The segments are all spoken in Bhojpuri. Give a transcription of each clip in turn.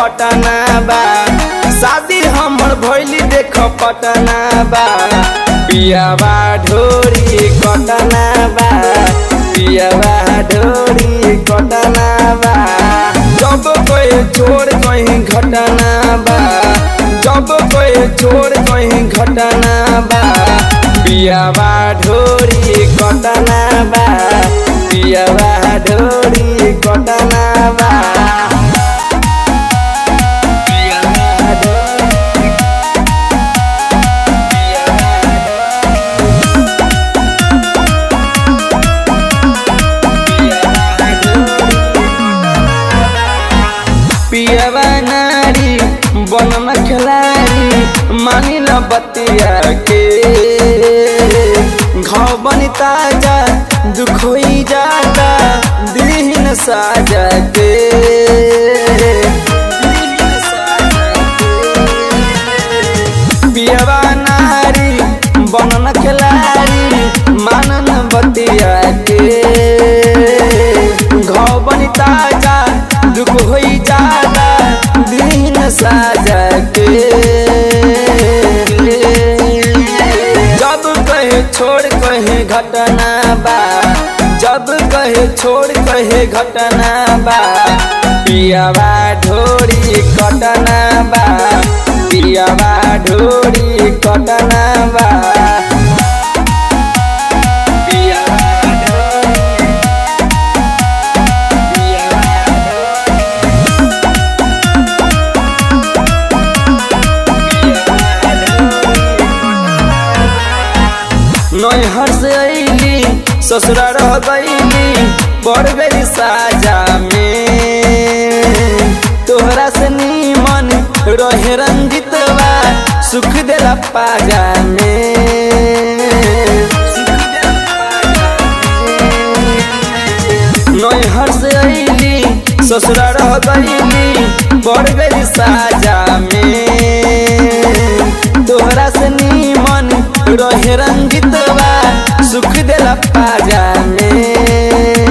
पटना बा शादी हमर भैली देख पटना बा पियावा ढोरी कटना बा पियावा ढोरी कटना बा जब कोई छोड़ कहीं घटना बा जब कोई छोड़ कहीं घटना बा पियावा ढोरी कटना बा पियावा ढोरी कटना बा पियावा ढोरी पियावा नारी बनम खिलाड़ी मानी ल बतिया के घाव बनी ताजा दुख होई जाता दिन साजा के पियावा नारी बनन खिलाड़ी मानन बतिया के घाव बनी ताजा दुख होई जाता दिन साजा के जब कहे छोड़ कहे घटना बा जब कहे छोड़ कहे घटना बा पियावा ढोरी कटना बा पियावा ढोरी कटना बा पियावा ढोरी नैहर से अली ससुरा रह गईली पड़ गई साजा में तोहरा से नीमन रहे रंजितवा सुख देला पाजा में नैहर से अली ससुरा रह गईली पड़ गई साजा में तोहरा से नीमन रहे रंजितवा सुख देला पाजा में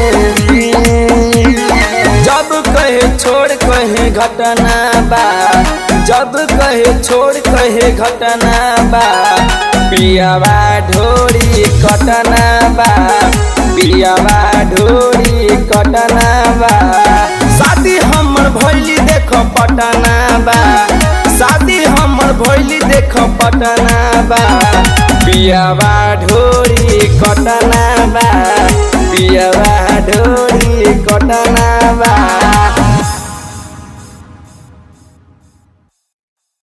जब कहे छोड़ कहे घटना बा जब कहे छोड़ कहे घटना बा पियावा ढोरी कटना बा पियावा ढोरी कटना बा शादी हमर भैली देख पटना बा शादी हमर भैली देख पटना बा पियावा ढोरी कटना बा